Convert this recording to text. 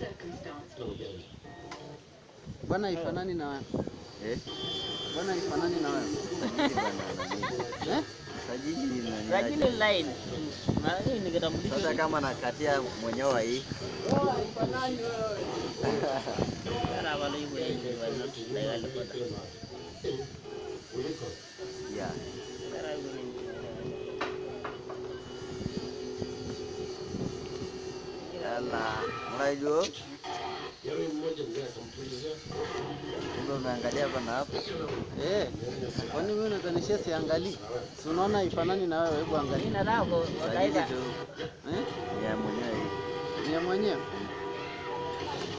Bwana ifanani na wewe. Eh? Bwana ifanani na wewe. Sajili bana nani? Eh? Sajili nani? Sajili line. Na hii ni kitambulisho. Sasa kama nakatia mwenyewe hii. Kara wala hiyo ya ile wala legal kota. Yeah. Kara hiyo ni. Yala. Unajua? Kumbe umeangalia hapa na hapo. Eh. Kwani wewe unadhanishia siangalii? Si unaona ifanani na wewe, hebu angalia. Jina lako Sajili wakaida. tu Eh? ya mwenyewe hii. Ni ya mwenyewe.